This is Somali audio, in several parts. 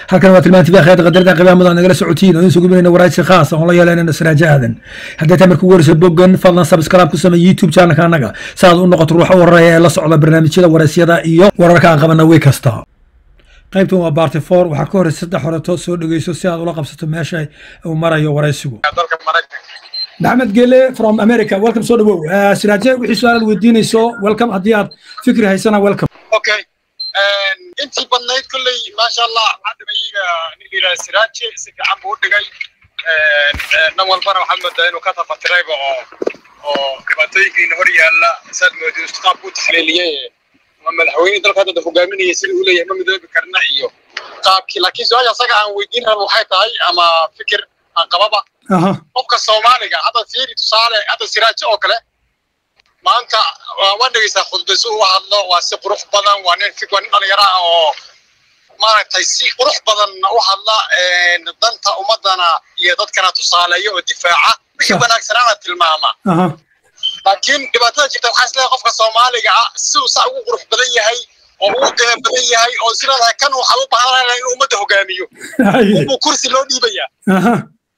halkan waa tilmaanti baa khayr qadarada qiimaha mudan nagala socotiin oo insugu binayna waraysi khaas oo la yeelanayna siraajo aadan haddii taa markuu warayso boggan fadlan subscribe ku samee youtube channelka annaga si aad u noqoto ruuxa wararaya ee la socda barnaamijyada waraysyada iyo wararka aan qabana way kasta qaybtan waa barty four waxaa ka horeysa saddex horeto soo dhegeyso si aad ula qabsato meesha uu marayo waraysigu maxamed gele from america welcome soo dhawow siraaje wixii su-aalaad weydiinayso welcome haddii aad fikri haysana welcome okay intii badnayd kolley maasha allah cadamiyiga nin yidhaha siraaje si fiican buu u dhigay dhan walbana waxaad moodaa inuu ka tafatirayba oo oo dhibaatooyinkiina hor yaalla saad moodo qaabku u taxliiliyey ma madaxweyne dalka hadda hogaaminaya sida uu leeyahay ma midoobi karna iyo qaabkii laakiin su-aasha asaga aan weydiin raba waxay tahay ama fikir aan qababa qofka soomaaliga hadda fiiri tusaale hadda siraaje oo kale maanta waan dhegeysaa khudbayso u hadlo waa si qurux badan waa nin fik waa nin dhalinyaro ah oo maaragtay si qurux badan u hadla danta ummadana iyo dadkana tusaaleeyo oo difaaca wixii wanaagsanaana tilmaama laakiin dhibaatada jirta waxaa isleeyahay qofka soomaaliga ah siduu saa ugu qurux badan yahay oo ugu qiimo badan yahay oo sileedahay kan waxaa u baahan inuu ummadda hogaamiyo uu kursi loo dhiibayaa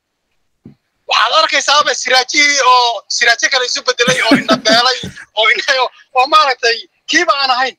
waxaad arkaysaaba siraajihii oo siraajo kale isu bedelay oo indhabeelay oo indhayo oo maaragtay kiiba aan ahayn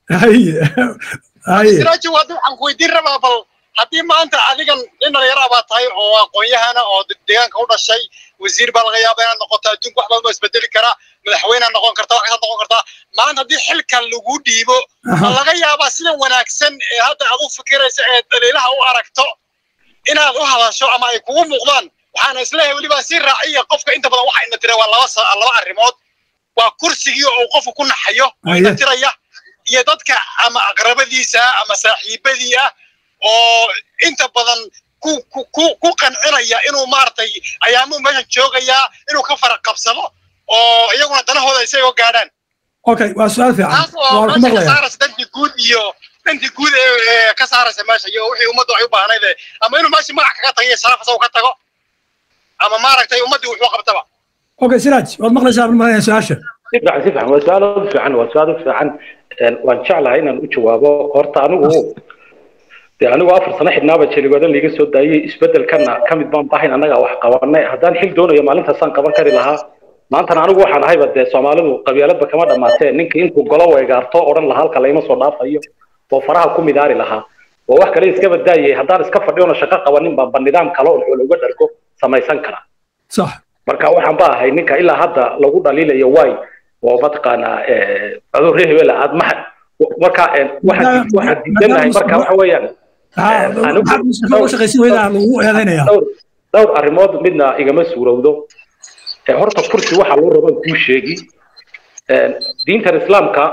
siraaji waa waxaan ku weydiin rabaa bal haddii maanta adigan nin dhalinyara baa tahay oo aqoon-yahana oo deegaanka u dhashay wasiir baa laga yaaba inaad noqoto adduunka wax badan baa isbedeli karaa madaxweyne noqon karta wax kasaad noqon kartaa maanta haddii xilkan lagu dhiibo ma laga yaabaa sidan wanaagsan ee hadda aad u fikiraysa ee daliilaha u aragto inaad u hadasho ama ay kugu muuqdaan waxaana isleeyahay weliba si raaciya qofka inta badan waxa ina tira waa laba laba arrimood waa kursigii oo qofku ku naxayo oo ina tiraya iyo dadka ama aqrabadiisa ama saaxiibadii ah oo inta badan ku ku ku qancinaya inuu maaragtay ayaamuu meeshan joogayaa inuu ka faraq qabsado oo iyaguna danahooda isagoo gaadhaan okay waa su-aal fiican taas oo meesha ka saaraysa dantii guud iyo dantii guud ee ka saaraysa meesha iyo wixii ummaddu ay u baahnayd ama inuu meesha magac kaga tago iyo sharaf isagu ka tago ama maaragtay ummaddii wuxuu qabtaba okay siraaj waad maqlaysaa malaya su-aasha si fiican si fiican waa su-aal aad u fiican waa su-aal u fiican waan jeclahay inaan u jawaabo horta anigu dee anigu afar sano xidhnaaba jeligoodan liiga soo daayey isbedelkana ka mid baan bahayn annaga wax qabanay haddaan xil doonayo maalintaasaan qaban kari lahaa maantana anigu waxaan ahayba dee soomaalidu qabyaaladba kama dhammaatee ninkii intuu golo weegaarto odhan lahaa halka layma soo dhaafayo oo faraha ku midaari lahaa oo wax kale iska badaayay haddaan iska fadhiyoona shaqo qabanin baanba nidaam kale oo looga dhargo samaysan kara sax marka waxaan ba ahay ninka ilaa hadda lagu dhaliilayo waay oo mataqaanaa adoo reer hebela aad maha marka waxaan waxaan diidanahay marka waxa weeyaan dhowr arrimood midna igama suurowdo horta kursi waxa loo rabo kuu sheegi diintan islaamka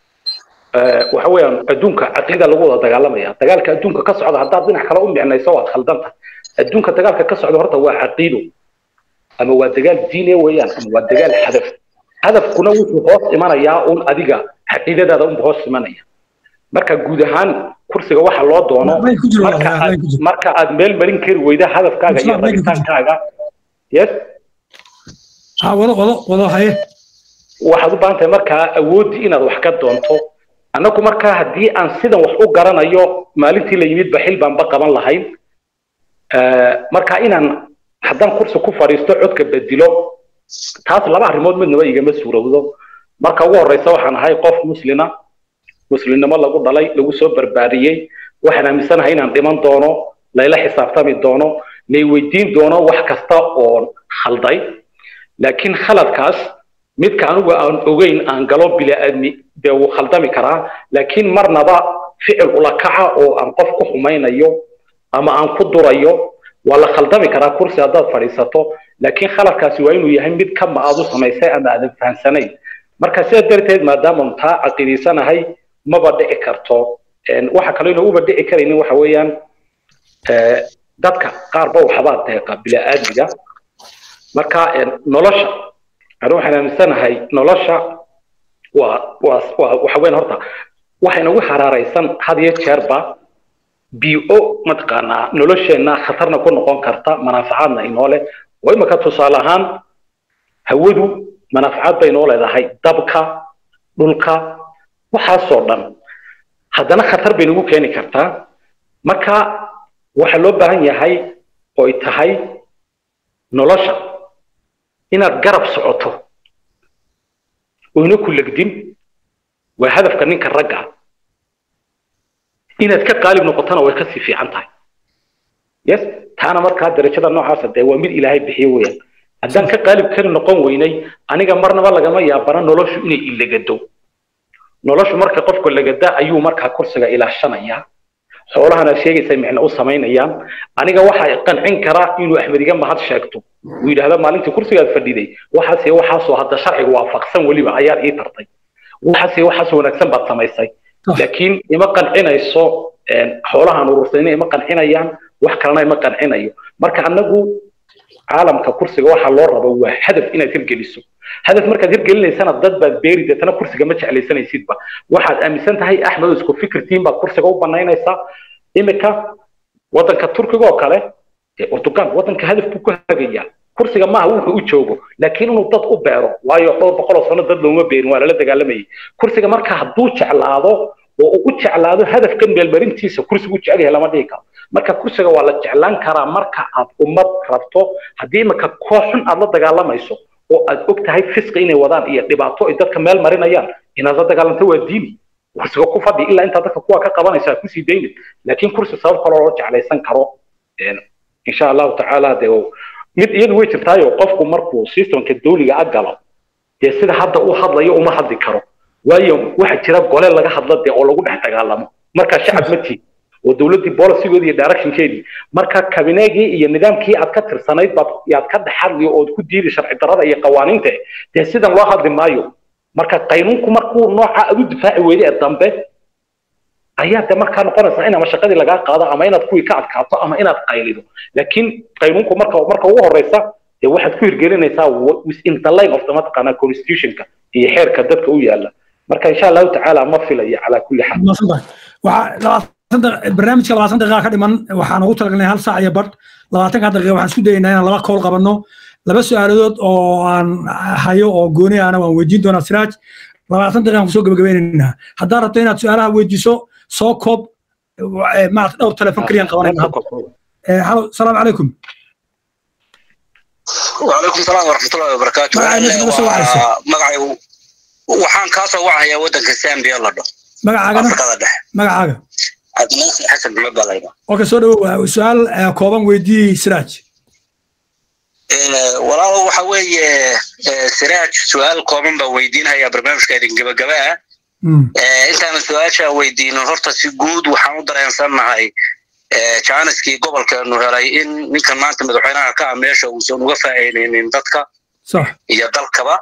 waxa weeyaan adduunka caqiida lagu wada dagaalamaya dagaalka adduunka ka socda haddaad dhinac kale u micnayso waad khaldanta adduunka dagaalka ka socda horta waa caqiido ama waa dagaal diine weeyaan ama waa dagaal hadaf hadafkuna wuxuu hoos imanayaa un adiga caqiidadaada unba hoos imanaya marka guud ahaan kursiga waxa loo doono marka aad meel marin kari weyda hadafkaaga iyo rabitaankaaga yes wado wado wado haye waxaad u baahan tahay markaa awooddii inaad wax ka doonto annagu markaa haddii aan sidan wax u garanayo maalintii la yimid ba xil baanba qaban lahayn marka inaan haddaan kursi ku fadhiisto codka bedilo taas laba arrimood midnaba igama suurowdo marka ugu horreysa waxaan ahay qof muslina muslimnimo lagu dhalay lagu soo barbaariyey waxaan aaminsanahay inaan dhiman doono layla xisaabtami doono lay weydiin doono wax kasta oo khalday laakiin khaladkaas midka anigu aan ogeyn aan galo bilaaadmi dee wuu khaldami karaa laakiin marnaba ficil ula kaca oo aan qof ku xumaynayo ama aan ku durayo waa la khaldami karaa kursi haddaad fadhiisato laakiin khaladkaasi waa inuu yahay mid kama aad u samaysay ama aadan fahamsanayn marka sidaa darteed maadaama taa caqiidaysanahay maba dhici karto waxa kaloo ina uba dhici karaynin waxa weeyaan dadka qaarba waxbaa deeqa bilaaadmiga marka nolosha anu waxaan aaminsanahay nolosha waa waa waa waxa weyn horta waxay nagu xaraaraysan had iyo jeerba bio mataqaanaa nolosheenna khatarna ku noqon karta manaafacaadna inoo leh oo imika tusaale ahaan hawadu manaafacaad bay inoo leedahay dabka dhulka waxaasoo dhan haddana khatar bay nagu keeni kartaa marka waxaa loo baahan yahay oo ay tahay nolosha inaad garab socoto oyna ku legdin waa hadafka ninka ragga ah inaad ka qaalib noqotona way kasii fiican tahay yes taana markaa darajada noocaasa dee waa mid ilaahay bixiyo weeyaan haddaan ka qaalib kari noqon weynay aniga marnaba lagama yaabana noloshu inay ilagado noloshu marka qofka lagada ayuu markaa kursiga ilaashanaya xoolahana sheegaysa micno u samaynayaan aniga waxaa qancin karaa inuu axmed iga mahad sheegto uu yidhaahdo maalintii kursigaad fadhiday waxaase waxaasoo hadda sharciga waafaqsan weliba ayaad ii tartay waxaase waxaas wanaagsan baad samaysay laakiin ima qancinayso xoolahan urursayna ima qancinayaan wax kalena ima qancinayo marka anagu caalamka kursiga waxaa loo rabo waa hadaf inaad hirgeliso hadaf markaad hirgelinaysana dad baad beeri deetana kursiga ma jeclaysanaysidba waxaad aaminsan tahay axmed isku fikirtiin baad kursiga u banaynaysaa imika wadanka turkiga oo kale urtugan wadanka hadaf buu ku hagayaa kursiga maaha wuxuu u joogo laakiin inuu dad u beero waayo dhowr boqol oo sano dad looma beerin waa lala dagaalamayay kursiga marka hadduu jeclaado oo uu u jeclaado hadafkan meelmarintiisa kursigu jecel yahay lama dhihi karo marka kursiga waa la jeclaan karaa marka aad ummad rabto haddii imika koox xun aad la dagaalamayso oo aad og tahay fisqi inay wadaan iyo dhibaato ay dadka meel marinayaan inaad la dagaalanto waa diini kursiga ku fadhi ilaa intaa dadka kuwa ka qabanaysa aad kusii daynin laakiin kursi sabab kaloo loo jeclaysan karo insha allahu tacaala dee mid iyadu way jirtaayo qofku markuu systemka dawliga a galo dee sida hadda u hadlayo uma hadli karo waayo waxa jira gole laga hadla dee oo lagu dhex dagaalamo marka shacab ma tiid oo dowladdii bolicigoodii iyo directionkeedii marka kabineegii iyo nidaamkii aad ka tirsanayd baad yaad ka dhex hadliyo ood ku diidi sharci darrada iyo qawaaniinta dee sidan loo hadli maayo marka qaynuunku markuu nooca aad u difaaci weyday ee dambe ayaa de markaa noqonaysa in ama shaqadii lagaa qaado ama inaad kuwii ka adkaato ama inaad qaylido laakiin qaynuunku marka marka ugu horeysa dee waxaad ku hirgelinaysaa within the line of the mataqaanaa constitutionka iyo xeerka dadka u yaala marka insha allahu tacaala ma filayo calaa kulli xaal barnaamijka labaatan daqiiqa ka dhiman waxaan ugu talagalnay hal saac iyo badh labaatanka daqiiqa waxaan isku dayaynaa inaan laba kool qabanno laba su-aaladood oo aan hayo oo gooni ahna waan weydiin doonaa siraaj labaatan daqiiqaan kusoo gabagabeynaynaa haddaad rabto inaad su-aalaha weydiiso soo koob maarata dhowr telefon keliyaan qabanayna halo salaamu calaykum وعليكم السلام ورحمة الله وبركاته magacaygu waxaan kaa soo wacayaa waddanka Zambia la dhaho magacaagana Afrikada dhexe magacaaga Cabdinaasir Xasan Maxamed baa la yidhaha okay soo dhawow su-aal kooban weydii siraaj walaalo waxa weeye siraaj su-aal kooban baa weydiinhayaa barnaamijka idin gabagaba ah intaana su-aasha weydiinin horta si guud waxaan u dareensannahay jaaniskii gobolkeenu helay in ninkan maanta madaxweynaha ka ah meesha uusan uga faa'iidaynin dadka sax iyo dalkaba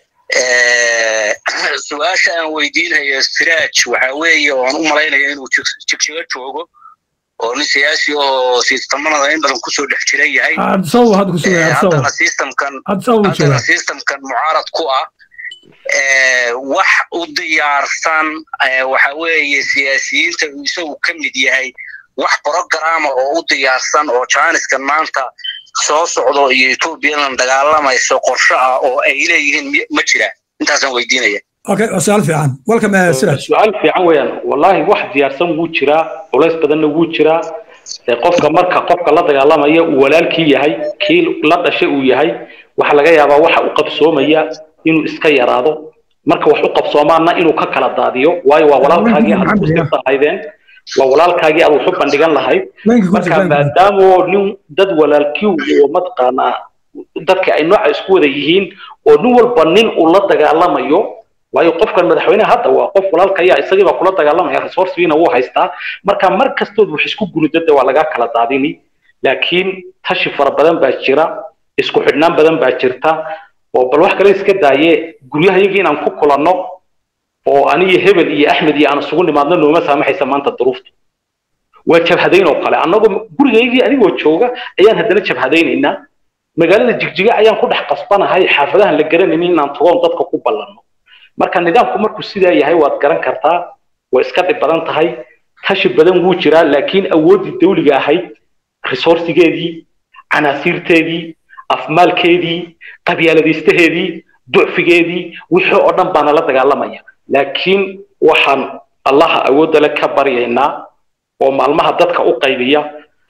su-aasha aan weydiinayo siraaj waxa weeye oo aan u malaynaya inuu jigjiga joogo oo nin siyaasi oo sistemanada in badan kusoo dhex jira yahay adsaw hadda kusugaya adsaw haddana systemkan adsaw uu haddana joogaa systemkan mucaarad ku ah wax u diyaarsan waxa weeye siyaasiyiinta uu isagu ka mid yahay wax programa oo u diyaarsan oo jaaniskan maanta soo socdo iyo etoobiyadan dagaalamayso qorshe ah oo ay leeyihiin ma jiraan intaasaan weydiinaya okay waa su-aal fiican welcome uh, siraaj su-aal fiican weeyaan wallaahi wax diyaarsan wuu jiraa culays badanna wuu jiraa ee qofka marka qofka la dagaalamaya uu walaalkii yahay kii la dhashay uu yahay waxa laga yaabaa waxa u qabsoomaya inuu iska yaraado marka wax u qabsoomaana inuu ka kala daadiyo waayo waa walaalkaagii aad ku sirtahaydeen waa walaalkaagii aad wax u bandhigan lahayd Laynka ku marka jira, laynka. maadaamoo nin dad walaalkii oo mataqaanaa dadka ay nooca isku wada yihiin oo nin walba nin uu la dagaalamayo waayo qofkan madaxweynaha hadda waa qof walaalkaya isagii baa kula dagaalamaya resourcegiina wuu haystaa marka mar kastood wax isku gurudada waa lagaa kala daadini laakiin tashi fara badan baa jira isku xidhnaan badan baa jirta oo bal wax kale iska daaye guryahayagii inaan ku kulanno oo aniyo hebel iyo axmed iyo aan isugu nimaadno nooma saamaxaysa maanta duruufta waa jabhadayn oo kale annagoo gurigaygii anigoo jooga ayaan haddana jabhadaynaynaa magaalada jigjiga ayaan ku dhex qasbanahay xaafadahan la garanaynin inaan tagoon dadka ku ballanno marka nidaamku markuu sidaa yahay waad garan kartaa way iska dhib badan tahay tashi badan wuu jiraa laakiin awooddii dawliga ahayd resourcigeedii canaasiirteedii afmaalkeedii qabyaaladiistaheedii ducfigeedii wixii oo dhan baana la dagaalamaya laakiin waxaan allaha awoodda le ka baryaynaa oo maalmaha dadka u qaybiya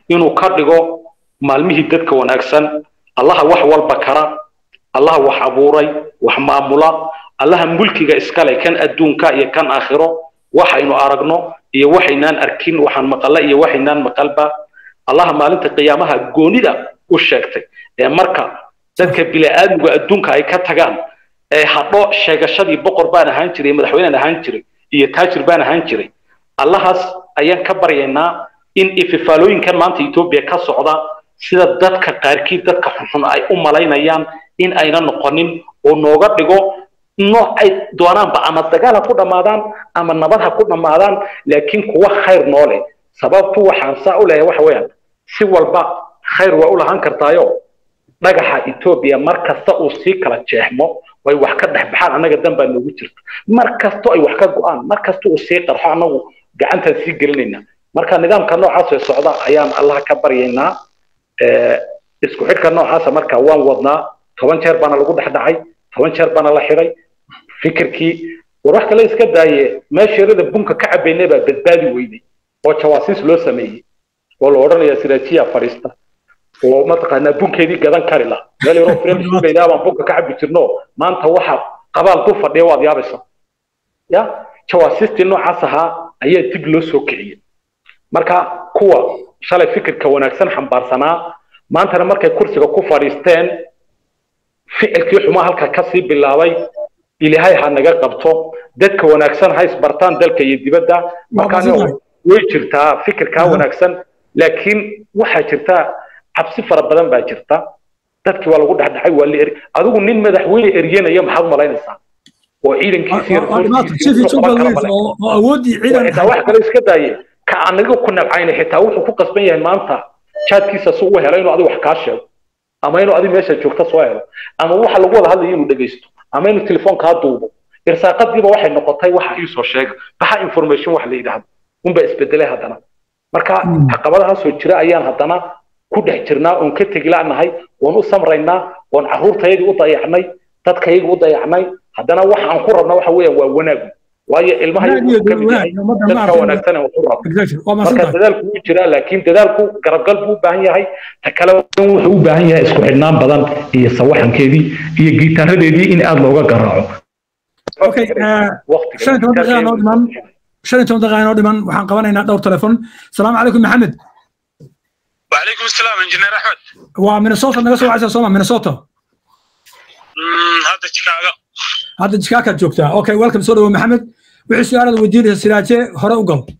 inuu ka dhigo maalmihii dadka wanaagsan allaha wax walba kara allaha wax abuuray wax maamula allaha mulkiga iskale kan adduunka iyo kan aakhiro waxaynu aragno iyo waxaynaan arkin waxaan maqalla iyo waxaynaan maqalba allaha maalinta qiyaamaha goonida u sheegtay ee marka dadka bini'aadmiga adduunka ay ka tagaan ee hadho sheegashadii boqor baan ahaan jiray madaxweynaan ahaan jiray iyo taajir baan ahaan jiray allahaas ayaan ka baryaynaa in ififaalooyinkan maanta etoobiya ka socda sida dadka qaarkii dadka xunxun ay u malaynayaan in ayna noqonin oo nooga dhigo nooc ay doonaanba ama dagaal ha ku dhammaadaan ama nabad ha ku dhammaadaan laakiin kuwa khayr noo leh sababtu waxaan saa u leeyahay waxa weeyaan si walba khayr waa u lahaan kartaayo dhagaxa etoobiya mar kasta uu sii kala jeexmo way wax ka dhex baxaan annaga dan baa noogu jirta mar kasto ay wax ka go'aan mar kasta uu sii qarxo annagu gacantaan sii gelinaynaa marka nidaamka noocaas ee socda ayaan allaha ka baryaynaa isku xidhka noocaasa marka waan wadnaa toban jeer baana lagu dhex dhacay toban jeer baana la xidhay fikirkii war wax kale iska daaye meesheerada bunka ka cabaynay baa badbaadi weynay oo jawaasiis loo sameeyey oo la odhanaya siraajiya fadhiista oo mataqaanaa bunkeedii gadan kari la meel yaroo firemsuulaydaa baan bunka ka cabi jirno maanta waxa qabaal du fadhiya waad yaabaysa ya jawaasiistii noocaas ahaa ayaa dib loo soo kiciyey marka kuwa shalay fikirka wanaagsan xambaarsanaa maantana markay kursiga ku fadhiisteen ficilkii xumaa halka kasii bilaabay ilaahay ha naga qabto dadka wanaagsan ha isbartaan dalka iyo dibadda markaan way jirtaa fikirkaa wanaagsan laakiin waxaa jirta cabsi fara badan baa jirta dadkii waa lagu dhexdhexay waa la eri adigu nin madaxweyne eryanaya maxaad malaynaysaa oo ciidankiisiixitaa wax kale iska daaye ka anaga ku nabcayna xitaa wuxuu ku qasban yahay maanta jaadkiisa si u helo inuu adigu wax kaa sheego ama inuu adigu meesha joogta soo helo ama waxa lagu wada hadlayo inuu dhegaysto ama inuu telefoon kaa duubo irsaaqadiiba waxay noqotay waxa iisoo sheega baxa information wax la yidhaahdo unbaa isbedelay haddana marka caqabadahaasoo jira ayaan haddana ku dhex jirnaa oon ka tegi la'nahay oon u samraynaa oon carruurtayadii u dayacnay dadkayagii u dayacnay haddana waxa aan ku rabna waxa weeyaan waa wanaagu waayo ilmaha dadka wanaagsan aan ku rabno marka dadaalku wuu jiraa laakiin dadaalku garabgal buu u baahan yahay ta kale wuxuu u baahan yahay isku xidhnaan badan iyo sawaxankeedii iyo giitaaradeedii in aada looga garaaco shan iyo toban daqiiqa noo dhiman shan iyo toban daqiiqa noo dhiman waxaan qabanaynaa dhowr telefon asalaamu calaykum maxamed وعليكم السلام انجينير احمد waa minnesota naga soo wacaysa sooma minnesota هذا شيكاغو hadda jikaakaad joogtaa okay welcome soo dhawo maxamed wixii su-aalaad weydiinaysa siraaje hore u gal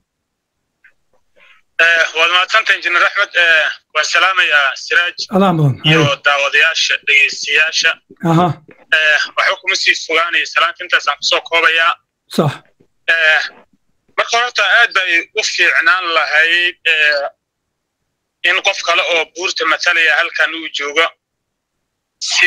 waad mahadsanta injineer axmed waan salaamayaa siraaj adaa mudan iyo daawadayaasha dhegeystayaasha aha waxba kuma sii fogaanaya salaanta intaasaan kusoo koobayaa sax marka horta aad bay u fiicnaan lahayd in qof kale oo buurta matalaya halkan uu joogo si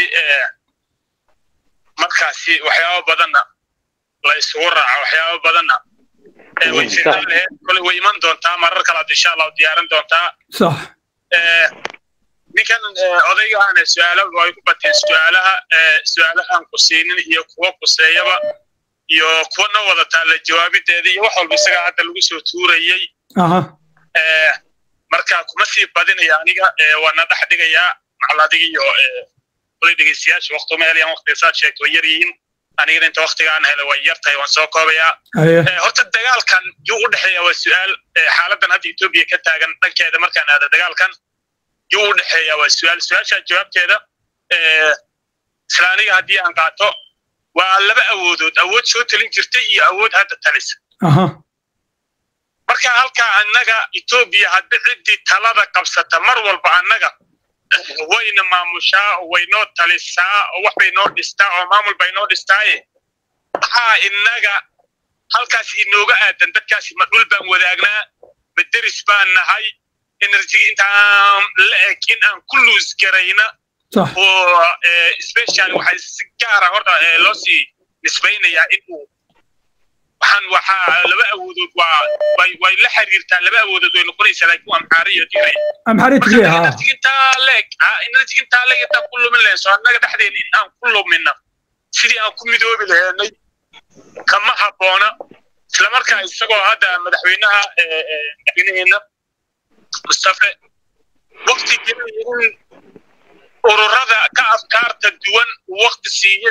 markaasi waxyaabo badanna la isugu raaco waxyaabo badanna way fiicnaan lahayd kole way iman doontaa marar kalaad insha allahu diyaarin doontaa sax ninkan odayga ahna su-aalo ay ku bateen su-aalaha su-aalahan ku siinin iyo kuwa kuseeyaba iyo kuwa na wadataa la jawaabideeda iyo wax walba isagaa hadda lagu soo tuurayey aha marka kuma sii badinaya aniga waana dhex dhigayaa macal adiga iyo kulay dhegeystayaasha waqti uma helayaan waqtiga saad sheegto way yar yihiin anigana inta waqtigaan helay way yar tahay waan soo koobayaa horta dagaalkan yuu u dhexeeya waa su-aal xaaladan hadda etoobiya ka taagan dhankeeda markaan aada dagaalkan yuu u dhexeeya waa su-aal su-aasha jawaabteeda isla aniga haddii aan qaato waa laba awoodood awood soo talin jirtay iyo awood hadda talisa aha marka halkaa annaga etoobiya haddi ciddii talada qabsata mar walba annaga wayna maamushaa waynoo talisaa oo wax bay noo dhistaa oo maamul bay noo dhistaaye maxaa innaga halkaas inooga aadan dadkaasi ma dhul baan wadaagnaa ma deris baan nahay enerjiga intaan la eg in aan ku luus garayna oo special waxay si gaara horta loo sii nisbaynayaa inuu waxaan waxaa laba awoodood waa way way la xiriirtaa laba awoodood way noqonaysaa laakiin amxaari iyo tigray amxaari tigray ha energy intaa leeg energy intaa leeg intaan ku lumin lahayn soo annaga dhexdeena in aan ku lumina sidii aan ku midoobi lahaynay kama habboona isla markaa isagoo hadda madaxweynaha madaxweynaheena mustafe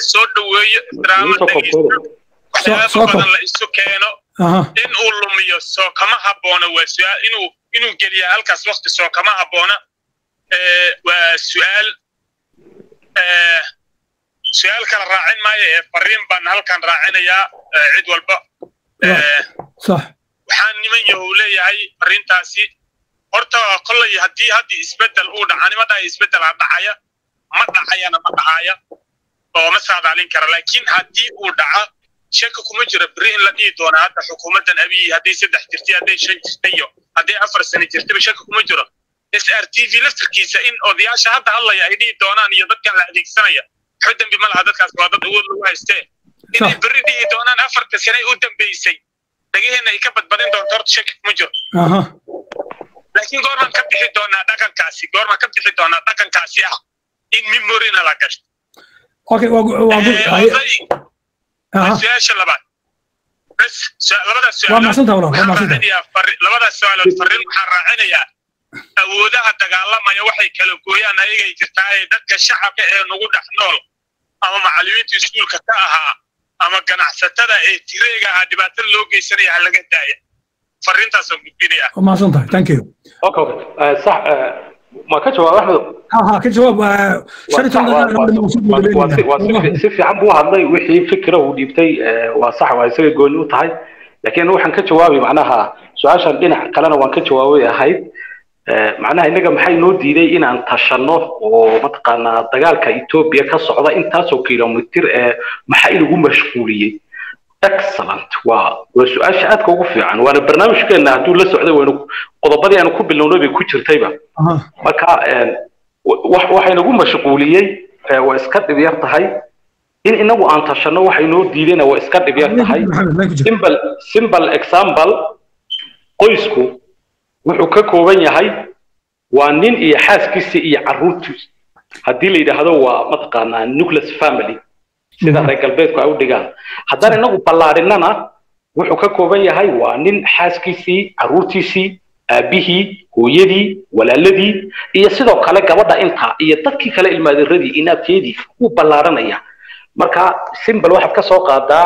soo dhoweeyo ixtiraamo dhegeysto waxyaaba badan la isu keeno in uu lumiyo soo kama habboona waa su-aal inuu inuu geliya halkaas wakti soo kama habboona waa su-aal su-aal kala raacin maayo ee fariin baan halkan raacinayaa cid walba waxaan niman yahow leeyahay fariintaasi horta kollay haddii haddii isbeddel uu dhaca nima dhahay isbeddel ha dhacaya ma dhacayana ma dhacaya oo ma saadaalin kara laakiin haddii uu dhaca shaka kuma jiro beri in la dhihi doona hadda xukuumaddan abiyi hadday saddex jirtay hadday shan jirtay iyo hadday afar sano jirtayba shaka kuma jiro s r t v laftarkiisa in odayaasha hadda hadlaya ay dhihi doonaan iyo dadkan la adeegsanaya waxba dembi ma laha dadkaas waa dad awood lagu haystee inay berri dhihi doonaan afarta sane u dambeysay dhagaheenna ay ka badbadin doonto horta shaki kuma jiro laakiin goormaan ka bixi doonaa dhaqankaasi goormaan ka bixi doonaa dhaqankaasi ah in memorina la gashto su-aasha labaad bes labadaas labadaas su-aalood fariin waxaan raacinayaa awoodaha dagaalamaya waxay kala gooyaan ayagay jirtaa ee dadka shacabka ee nagu dhex nool ama macallimiinta iskuulka ka ahaa ama ganacsatada ee tireega ahaa dhibaatada loo geysanaya ha laga daaya fariintaasoo gudbinaya mahadsan tahay thank you okay sax ma ka jawaab axmed ha ka jawaab si fiican buu hadlay wixii fikra uu dhiibtay waa sax waa isaga gooni u tahay laakiin waxaan ka jawaabay macnaha su-aashan dhinac kalena waan ka jawaabay ahayd macnaha innaga maxay noo diiday inaan tashanno oo mataqaanaa dagaalka etoobiya ka socda intaasoo kilomitir ee maxaa inagu mashquuliyey excellent waa waa su-aasha aadka ugu fiican waana barnaamijkeena hadduu la socday waynu qodobadii aanu ku bilownay bay ku jirtayba marka waxaynagu mashquuliyey waa iska dhib yar tahay in inagu aan tashanno waxay noo diidayna waa iska dhib yar tahay simple simple example qoysku wuxuu ka kooban yahay waa nin iyo xaaskiisa iyo carruurtiisa haddii la yidhaahdo waa mataqaanaa nucleus family sida reer galbeedku ay u dhigaan haddaan inagu ballaadhinana wuxuu ka kooban yahay waa nin xaaskiisii carruurtiisii aabihii hooyadii walaaladii iyo sidoo kale gabadha intaa iyo dadkii kale ilmaaderadii inaabteedii wuu ballaadhanaya marka simbal waxaad ka soo qaadaa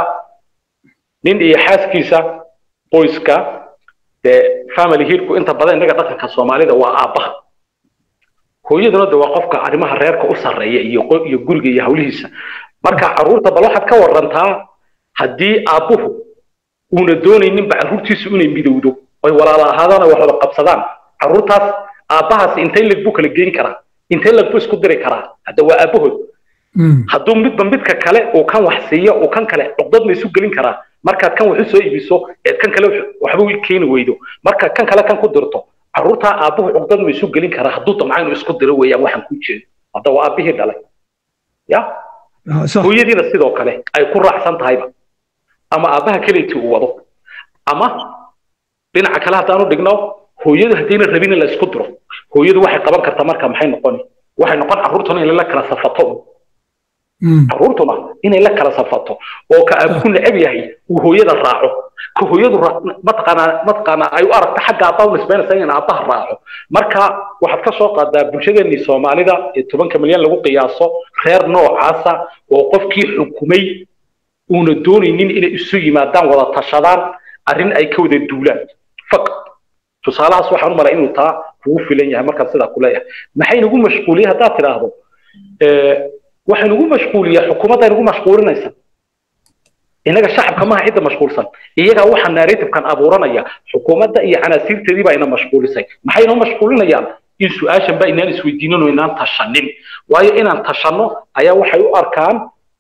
nin iyo xaaskiisa qoyska dee family hiirku inta badan innaga dhaqanka soomaalida waa aabbaha hooyaduna de waa qofka arrimaha reerka u sarreeya iyo iyo guriga iyo hawlihiisa marka carruurta bal waxaad ka warantaa haddii aabbuhu uuna doonayninba carruurtiisu inay midowdo oy walaala ahaadaan oo wax wada qabsadaan carruurtaas aabbahaasi intay leg buu kala geyn karaa intay leg buu isku diri karaa hadda waa aabbahood hadduu midba midka kale uu kan wax siiyo uu kan kale cugdad ma isu gelin karaa markaad kan wax u soo iibiso eed kan kale waxba u keeni weydo marka kan kale kan ku dirto carruurtaa aabbuhu cugdad ma isu gelin karaa hadduu damca inuu isku diro weeyaan waxaan ku jeedo hadda waa aabbihii dhalay ya hooyadiina sidoo kale ay ku raacsan tahayba ama aabbaha kaleetii uu wado ama dhinaca kale haddaanu dhigno hooyadu haddayna rabin in la isku diro hooyadu waxay qaban kartaa marka maxay noqoni waxay noqon carruurtuna inay la kala safato carruurtuna inay la kala safato oo ka aabku necab yahay uu hooyada raaco ka hooyadu mataqaanaa mataqaanaa ay u aragto xagga aabbaha u nisbaynaysa in aabbaha raaco marka waxaad ka soo qaadaa bulshadeenii soomaalida ee tobanka milyan lagu qiyaaso reer noocaasa oo qofkii xukumay uuna doonaynin inay isu yimaadaan wada tashadaan arrin ay ka wada duulaan faqad tusaalahaas waxaan u malay inuu taa kugu filan yahay markaan sidaa ku leeyahay maxay nagu mashquuliyey haddaad tidhaahdo waxay nagu mashquuliyaa xukuumadda nagu mashquulinaysa innaga shacabka maaha cidda mashquulsan iyagaa waxaa narrative-kan abuuranaya xukuumadda iyo canaasiirteedii baa ina mashquulisay maxay inoo mashquulinayaan in su-aashan ba inaan isweydiinin oo inaan tashanin waayo inaan tashanno ayaa waxay u arkaan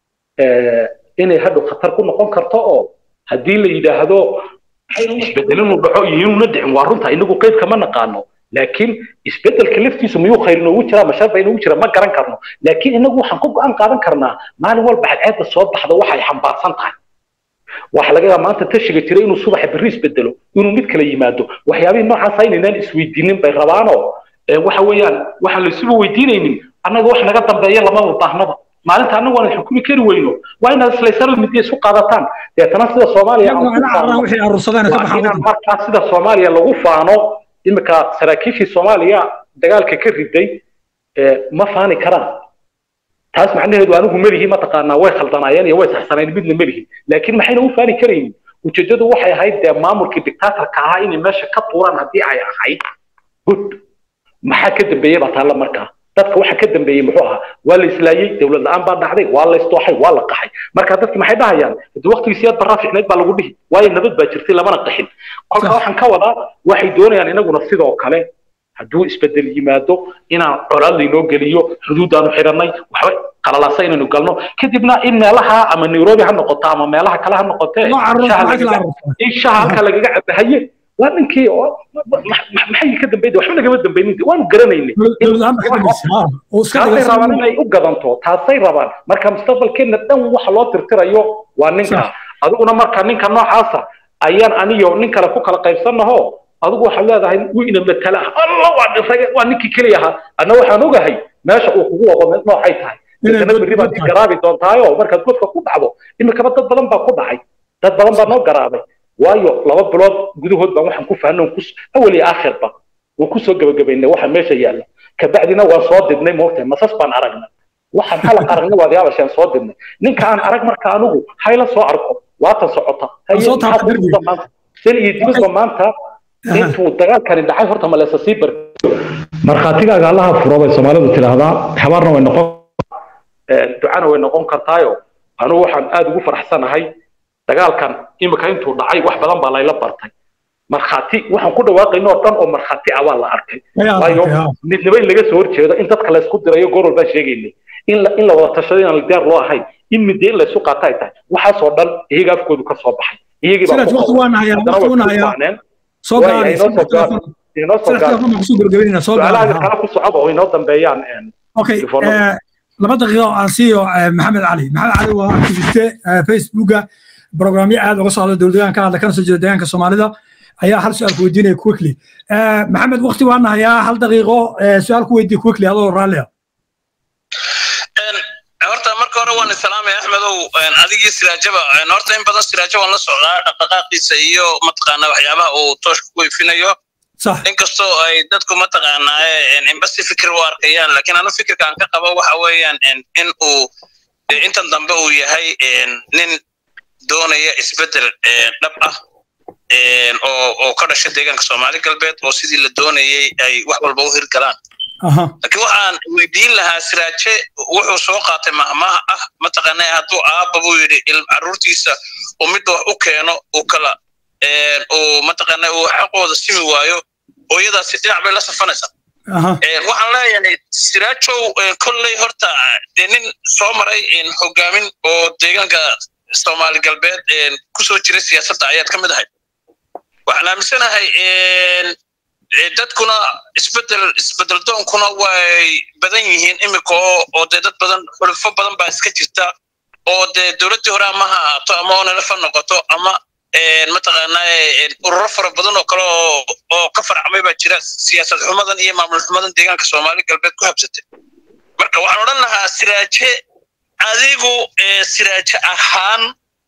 inay hadhow khatar ku noqon karto oo haddii la yidhaahdo isbedel inuu dhaco iyo inuuna dhicin waa runta inagu qeyb kama naqaano laakiin isbedelka laftiisu miyuu khayr inoogu jiraa masharba inoogu jira ma garan karno laakiin inagu waxaan ku go-aan qaadan karnaa maalin walba cadceedda soo baxda waxay xambaarsan tahay waxa laga yaabaa maanta tashiga jira inuu subaxa berri isbedelo inuu mid kala yimaado waxyaabihii noocaasa inaynaan isweydiinin bay rabaanoo waxa weeyaan waxaan la isuba weydiinaynin annaga wax naga dambeeya lamaba baahnaba maalinta annagu aan xukumi kari weyno waa inaad islaysano midiya isu qaadataan deetana sida soomaaliya inaan markaa sida soomaaliya lagu faano iminka saraakiishii soomaaliya dagaalka ka riday ma faani karaan taas macnaheedu anigu melihi mataqaanaa way khaldanaayeen iyo way saxsaneen midna melihi laakiin maxayna u faani karaynin ujeedadu waxay ahayd dee maamulkii dictatorka ahaa inay meesha ka tuuraan haddii ay ahayd good maxaa ka dambeeyey baa taalla markaa dadka waxa ka dambeeyey muxuu ahaa waa la islaayey dowlad la-aan baa dhacday waa la isdooxay waa la qaxay marka dadki maxay dhahayaan hadii waqtigii siyaad barraa ficneyd baa lagu dhihi waayo nabad baa jirtay lamana qaxin kolka waxaan ka wadaa waxay doonayaan inaguna sidoo kale hadduu isbedel yimaado inaan colaad laynoo geliyo xuduudaanu xidhanay waxba qalalaasa inaynu galno kadibna in meelaha ama nairobi ha noqoto ama meelaha kale ha noqotee in shaha halka lagaga cabahaye waa ninkii maxay ka dambeeyay waxba nagama dambaynin waanu garanaynay taasay rabaan inay u gadanto taasay rabaan marka mustaqbalkeena dhan waxa loo tirtirayo waa ninka adiguna marka ninka noocaasa ayaan aniyo nin kale ku kala qaybsannaho adigu waxaad leedahay wuu ina matala alla waa dhisay waa ninkii keliya ahaa anna waxaan ogahay meesha uu kugu wado noocay tahay isna berri baad garaabi doontaayo markaad godka ku dhacdo imikaba dad badan baa ku dhacay dad badan baa noo garaabay waayo laba bilood gudahood baan waxaan ku fahnay kus awal iyo aakhirba waan kusoo gebagabaynay waxa meesha yaalla kabacdina waan soo didnay moogtahay masas baan aragnay waxaan xalaq aragnay waad yaabasheen soo didnay ninka aan arag marka anigu hayla soo arko waatan socota sen iyo dibadba maanta intuu dagaalkani dhacay horta maleesa sii bar markhaatigaaga allaha furo bay soomaalidu tidhaahdaa habaarna way noqon ducana way noqon kartaayo anigu waxaan aada ugu faraxsanahay dagaalkan imika intuu dhacay wax badan baa layla bartay markhaati waxaan ku dhawaaqayno oo dhan oo markhaati ah waa la arkay waayo midnimo in laga soo horjeedo in dadka laysku dirayo goor walbaa sheegaynay in la in la wada tashado inaan diyaar loo ahayn in midee in laysu qaata ay tahay waxaasoo dhan iyaga afkoodu ka soo baxay iyagii baa soo su-aalaha kale ku socda oo inoo dambeeyaan okay laba daqiiqo aan siiyo maxamed cali maxamed cali waa activiste facebooka programyo aad uga socda dowladahan ka hadla kana soo jeeda deegaanka soomaalida ayaa hal su-aal ku weydiinaya quickly maxamed wakti waan nahayaa hal daqiiqo su-aal ku weydiiya quickly adoo raallia horta marka hore waan islaamaya axmedow adigii siraajaba horta in badan siraajo waan la socdaa dhaqdhaqaaqiisa iyo mataqaana waxyaabaha uu tooshka ku ifinayo inkastoo ay dadku mataqaanaa inba si fikir u arkayaan laakiin anu fikirka aan ka qabo waxa weeyaan in uu intan dambe uu yahay nin doonaya isbedel dhab ah oo oo ka dhasha deegaanka soomaali galbeed oo sidii la doonayay ay wax walba u hirgalaan laakiin waxaan weydiin lahaa siraaje wuxuu soo qaatay mahmaha ah mataqaanaa hadduu aabba buu yidhi carruurtiisa uu midda wax u keeno uu kala uu mataqaanaa uu xaqooda simi waayo hooyadaasi dhinac bay la safanaysaa waxaan leeyahay siraajow kolley horta dee nin soo maray hogaamin oo deegaanka soomaali galbeed kusoo jiray siyaasadda ayaad ka mid ahayd waxaan aaminsanahay dadkuna isbedel isbedel doonkuna way badan yihiin imika oo oo dee dad badan xulufo badan baa iska jirta oo dee dowladdii hore ama ha ahaato ama onelefa noqoto ama mataqaanaa ururo fara badan oo kale oo oo ka farcmay baa jira siyaasad xumadan iyo maamul xumadan deegaanka soomaali galbeed ku habsatay marka waxaan odhan lahaa siraaje adigu siraaje ahaan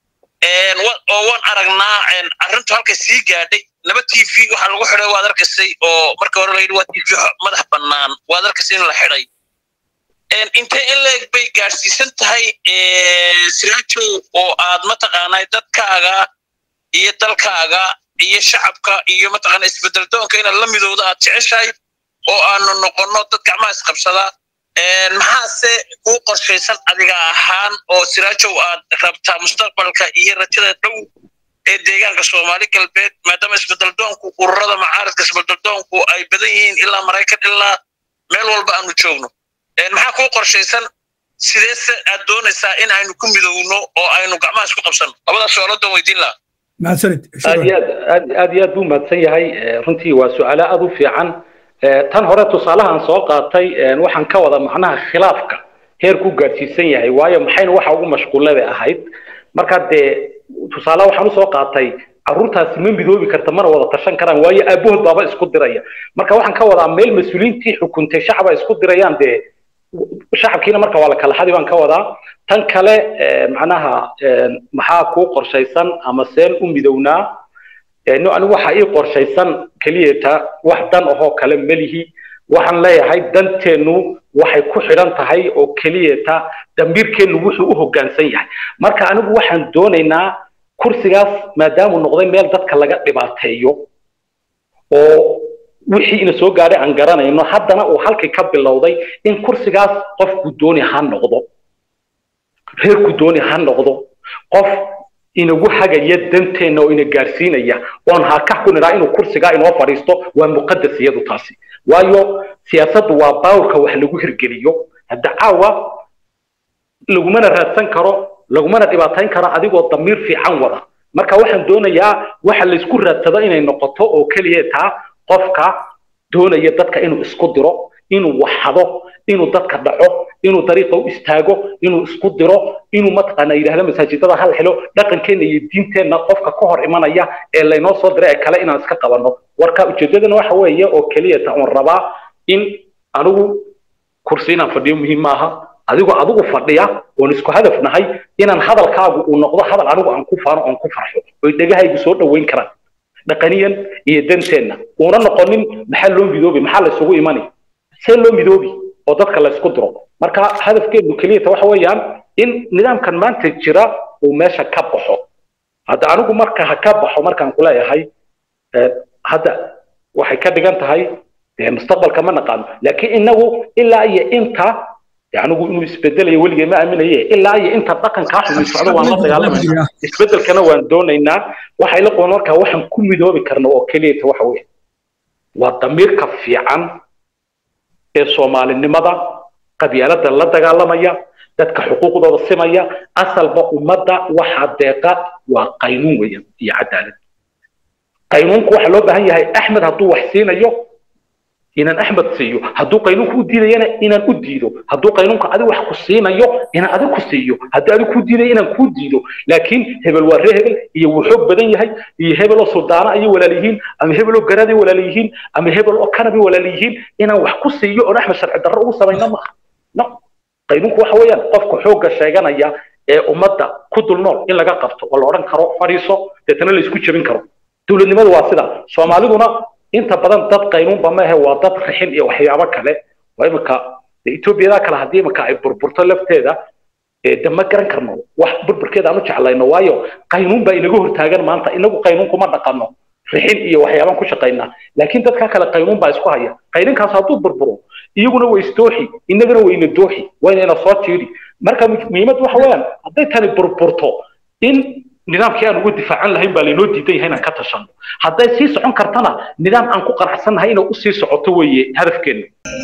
oo waan aragnaa arrintu halkay sii gaadhay laba t v waxaa lagu xidhay waad arkaysay oo marka hore layidhi waa t v madax bannaan waad arkaysay in la xidhay intee in leeg bay gaadhsiisan tahay siraajow oo aad mataqaanaa dadkaaga iyo dalkaaga iyo shacabka iyo mataqaana isbedel doonka inaad la midooda aad jeceshahay oo aanu noqonno dad gacmaha isqabsada maxaase kuu qorshaysan adiga ahaan oo siraajow aad rabtaa mustaqbalka iyo rajada dhow ee deegaanka soomaali galbeed maadaama isbedel doonku ururada macaaridka isbedel doonku ay badan yihiin ilaa maraykan ilaa meel walba aanu joogno maxaa kuu qorshaysan sideese aad doonaysaa in aynu ku midowno oo aynu gacmaha isku qabsanno labadaas su-aaloodaan weydiin lahaa aad iyo aad aad aad iyo aad buu mahadsan yahay runtii waa su-aalo aad u fiican tan hore tusaalahaan soo qaatay waxaan ka wada macnaha khilaafka heer ku gaadhsiisan yahay waayo maxayna waxa ugu mashquullada ahayd marka dee tusaale waxaan usoo qaatay carruurtaasi ma midoobi karta mana wada tashan karaan waayo aabahood baaba isku diraya marka waxaan ka wadaa meel mas-uuliyiintii xukuntay shacaba isku dirayaan dee shacabkiina marka waa la kala xadi baan ka wadaa tan kale macnaha maxaa kuu qorshaysan ama seen u midownaa no anigu waxa ii qorshaysan keliyata wax dan ahoo kale melihi waxaan leeyahay danteennu waxay ku xidhan tahay oo keliyata dambiirkeennu wuxuu u hoggaansan yahay marka anigu waxaan doonaynaa kursigaas maadaamuu noqday meel dadka laga dhibaateeyo oo wixii ina soo gaadhay aan garanayno haddana uu halkii ka bilowday in kursigaas qofku dooni ha noqdo reerku dooni ha noqdo qof inagu hagaya danteenna oo ina gaarsiinaya oon hakax ku nidhaa inuu kursigaa inoo fadhiisto waa muqadas iyadu taasi waayo siyaasaddu waa baawrka wax lagu hirgeliyo hadda caawa lagumana raadsan karo lagumana dhibaatayn karo adigoo damiir fiican wada marka waxaan doonayaa waxa laysku raadsado inay noqoto oo keliya taa qofka doonaya dadka inuu isku diro inuu waxado inuu dadka dhaco inuu dariiqa u istaago inuu isku diro inuu mataqaana yidhahdo masaajidada hal helo dhaqankeenna iyo diinteenna qofka ka hor imanaya ee laynoo soo diray ee kale inaan iska qabanno warka ujeedadana waxa weeye oo keliya ta oon rabaa in anigu kursi inaan fadhiyo muhiim maaha adigoo adigu fadhiya oon isku hadaf nahay inaan hadalkaagu uu noqdo hadal anigu aan ku faano oon ku farxo oy dhegahaygu soo dhoweyn karaan dhaqaniyan iyo danteenna uuna noqonin maxaa loo midoobi maxaa la isugu imani see loo midoobi oo dadka la isku diro marka hadafkeenu keliyata waxa weeyaan in nidaamkan maanta jira uu meesha ka baxo hadda anigu marka ha ka baxo markaan kuleeyahay hadda waxay ka dhigan tahay mustaqbalka ma naqaano laakiin inagu ilaa iyo inta anigu inuu isbedelayo weligay ma aaminaye ilaa iyo inta dhaqankaa xumi socdo waan la dagaalamayna isbedelkana waan doonaynaa waxay la qoon markaa waxaan ku midoobi karna oo keliyata waxa weeye waa damiirka fiican ee soomaalinimada qabyaalada la dagaalamaya dadka xuquuqdooda simaya asalba ummadda waxaa deeqa waa qaynuun weeyaan iyo cadaalad qaynuunku waxaa loo baahan yahay axmed hadduu wax siinayo inaan axmed siiyo hadduu qaynuunku u diidayana inaan u diido hadduu qaynuunka adi wax ku siinayo inaan adi ku siiyo haddii adi ku diidayo inaan kuu diido laakiin hebel waa ree hebel iyo wuu xoog badan yahay iyo hebel oo suldaana ayay walaal yihiin ama hebel oo garaad ay walaal yihiin ama hebel oo kanabay walaal yihiin inaan wax ku siiyo oon axmed sharci darro ugu samayno maaha no qaynuunku waxa weeyaan qofka xoogga sheeganaya ee ummadda ku dul nool in laga qabto oo la odhan karo fadhiiso deetana la isku jebin karo dowladnimadu waa sida soomaaliduna inta badan dad qaynuunba maahe waa dad rixin iyo waxyaabo kale waa imika etoobiyada kale haddii imika ay burburto lafteeda de ma garan karno wax burburkeeda aan u jeclayno waayo qaynuun baa inaga hortaagan maanta inagu qaynuun kuma dhaqanno rixin iyo waxyaabaan ku shaqaynaa laakiin dadka kale qaynuun baa isku haya qayninkaas hadduu burburo iyaguna way isdooxi inagana wayna dooxi waynayna soo tiiri marka muhiimad waxa weeyaan hadday tani burburto in nidaamkii aan ugu difaacan lahayn baa laynoo diidan yahay inaan ka tashano hadday sii socon kartana nidaam aan ku qanacsannahay inay usii socoto weeye hadafkeenna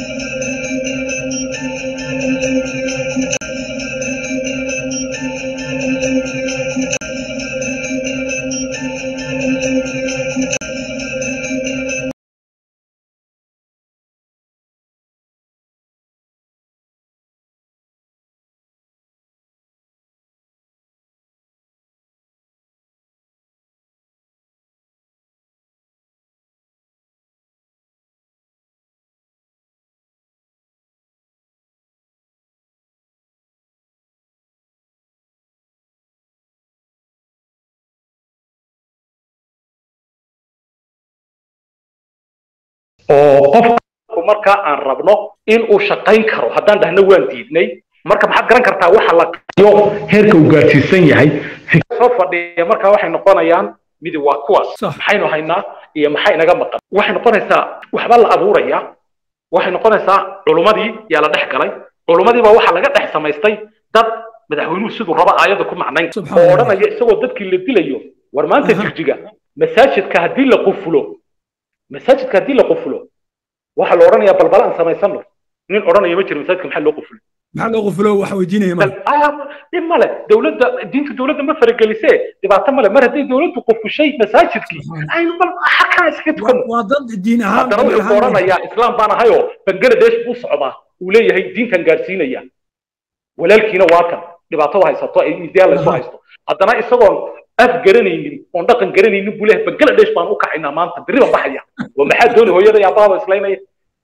oo qofku markaa aan rabno in uu shaqayn karo haddaan dhahno waan diidnay marka maxaad garan kartaa waxa la qayo heerka uu gaarsiisan yahay soo fadhiya markaa waxay noqonayaan midi waa kuwaas maxaynu haynaa iyo maxaa inaga maqan waxay noqonaysaa waxba la abuuraya waxay noqonaysaa culummadii yaa la dhex galay culummadii baa waxaa laga dhex samaystay dad madaxweynuhu siduu raba aayadda ku macnayn oo odhanaya isagoo dadkii la dilayo war maanta jirjiga masaajidka haddii la qufulo masaajidka haddii la qufulo waxaa la odhanayaa balbala aan samaysano nin odhanaya ma jiro masaajidka maxaa loo qufulo maxaa loo qufulo waxa weydiinaya ma dhib male dowladda diinta dowladda ma faragelise dhibaato male mar haddii dowladdu qufushay masaajidkii aynu bal xakaa iska tukano waa dad diin ahaan haddana wuxuu ku odhanayaa islaam baan ahayoo bangaladesh buu socdaa uu leeyahay diintan gaarsiinaya walaalkiina waa kan dhibaatada haysato ay ideal laysu haysto haddana isagoon af garanaynin oon dhaqan garanaynin buu leeyahay bangaladesh baan u kacaynaa maanta berri baan baxaya oo maxaa doonay hooyada iyo aabbaaba islaynaya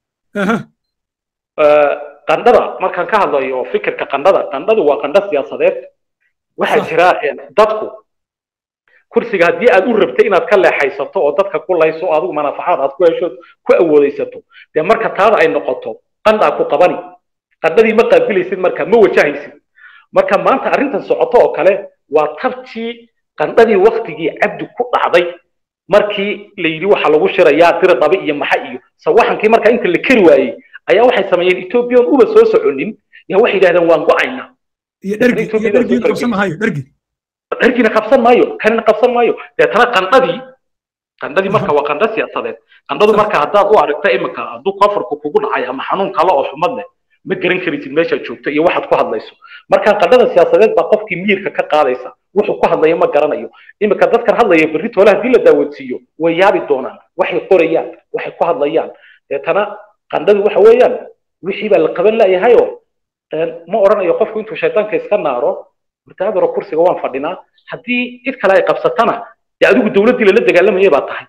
qandhada markaan ka hadlayo fikirka qandhada qandhadu waa qandho siyaasadeed waxaa jira dadku kursiga haddii aad u rabtay inaad ka leexaysato oo dadka ku layso oo adigu manafacaad aad ku hesho ku awoodaysato dee marka taada ay noqoto qandhaa ku qabani qandhadii ma qaabilaysid marka ma wajahaysid marka maanta arrintan socoto oo kale waa tabtii qandhadii waktigii cabdi ku dhacday markii la yidhi waxa lagu shirayaa dira dabe iyo maxa iyo sawaxankii marka inta la keri waayey ayaa waxay sameeyeen ethoobiyan uba soo soconin yaa waxay yidhahdeen waan go-aynaa iyo dhergi iyo dhergi qabsan maayo dhergi dhergina qabsan maayo kanina qabsan maayo deetana qandhadii qandhadii marka waa qandho siyaasadeed qandhadu marka haddaad u aragta iminka hadduu kofarku kugu dhacay ama xanuun kale oo xumad leh ma garan karaysid meeshaad joogto iyo waxaad ku hadlayso marka qandhada siyaasadeed baa qofkii miyirka ka qaadaysa wuxuu ku hadlaya ma garanayo iminka dadkan hadlaya berri toole haddii la daawadsiiyo way yaabi doonaan waxay qorayaan waxay ku hadlayaan deetana qandhadu waxa weeyaan wixii baa la qaban laayahayoo ma odhanayo qofku intuu shaydaanka iska naaro murtaadaro kursiga waan fadhinaa haddii cid kale ay qabsatana dee adigu dowladdii lala dagaalamayay baa tahay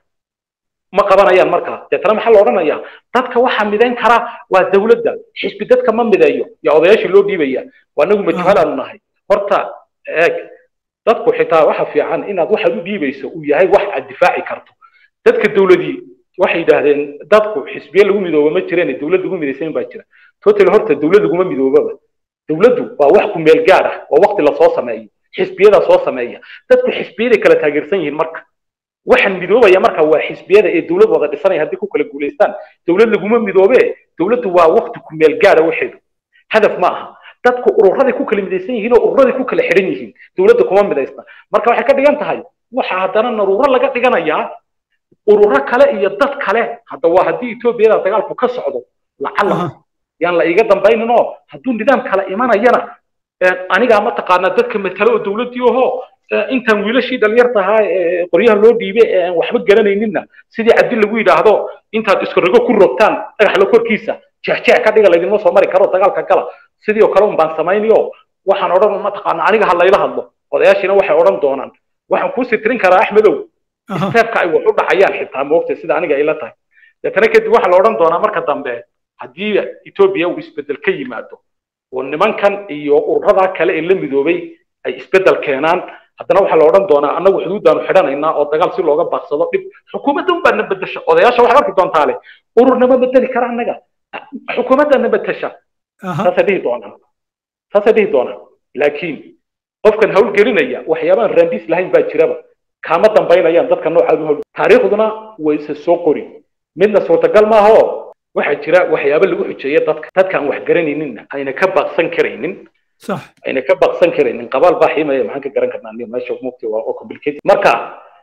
ma qabanayaan markaa deetana maxaa la odhanayaa dadka waxaa midayn kara waa dowladda xisbi dadka ma mideeyo yaa odayaashii loo dhiibaya waa anagu majuhalaanu nahay horta eeg dadku xitaa waxa fiican inaad waxaad u dhiibayso uu yahay wax aad difaaci karto dadka dowladii waxay yidhaahdeen dadku xisbiye lagu midooba ma jireen dowlad lagu midaysan baa jira total horta dowlad laguma midoobaba dowladdu waa wax ku meel gaar ah waa waqti lasoo sameeyo xisbiyadaa soo sameeya dadku xisbiyaday kala taageersan yihiin marka waxaan midoobaya marka waa xisbiyada ee dowlad wada dhisanaya haddii ku kala guulaystaan dowlad laguma midoobe dowladdu waa waqti ku meel gaara waxeedu hadaf ma aha dadku ururaday ku kala midaysan yihiin oo ururaday ku kala xidhan yihiin dowladda kuma midaysna marka waxay ka dhigan tahay waxa haddana naruuro laga dhiganayaa ururo kale iyo dad kale hadda waa haddii etoobiyada dagaalku ka socdo lacala yaan la iga dambaynin oo hadduu nidaam kale imanayana anigaa mataqaanaa dadka matalo oo dowladdii ahoo intaan wiilashii dhalinyartahaa qoryaha loo dhiibay ee aan waxba garanayninna sidii cabdi lagu yidhaahdo intaad iskorrigo ku rogtaan dhagaxla korkiisa jeexjeex ka dhiga laydinma soo mari karo dagaalka gala sidii oo kale un baan samaynayo waxaan odhan mataqaanaa aniga ha layla hadlo odayaashiina waxay odhan doonaan waxaan kuu sitirin karaa axmedow steebka ay wax u dhacayaan xitaa moogta sida aniga ila tahay deetana kadib waxaa la odhan doonaa marka dambe haddii etoobiya uu isbedel ka yimaado oo nimankan iyo ururadaa kale ee la midoobay ay isbedel keenaan haddana waxaa la odhan doonaa annagu xuduuddaanu xidhanaynaa oo dagaal si looga baaqsado dhib xukuumadda unbaa na bedesha odayaasha waxaad arki doontaa le ururnama bedeli kara annaga xukuumadda na bedesha saasay dhihi doonaan saasay dhihi doonaan laakiin qofkan hawlgelinaya waxyaabahan raandis lahayn baa jiraba kaama dambaynayaan dadka noocaad u hawl taariikhduna way isa soo qori midna suurtagal maaha oo waxaa jira waxyaabo lagu xujeeya dadka dadkaan wax garanayninna ayna ka baaqsan karaynin صح ayna ka baaqsan karaynin qabaal baa xiimaya maxaan ka garan karnaa nin meesha mugti waa oo complicated marka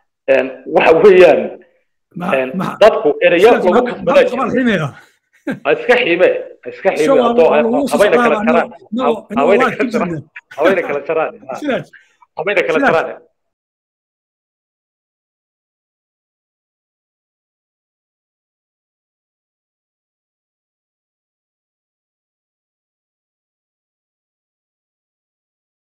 waxa weeyaan dadku ereya lagu kasbadaa jira ha iska xiime ha iska xiime adoo habayna kala jaraan habayna kala jaraan habayna kala jaraan habayna kala jaraan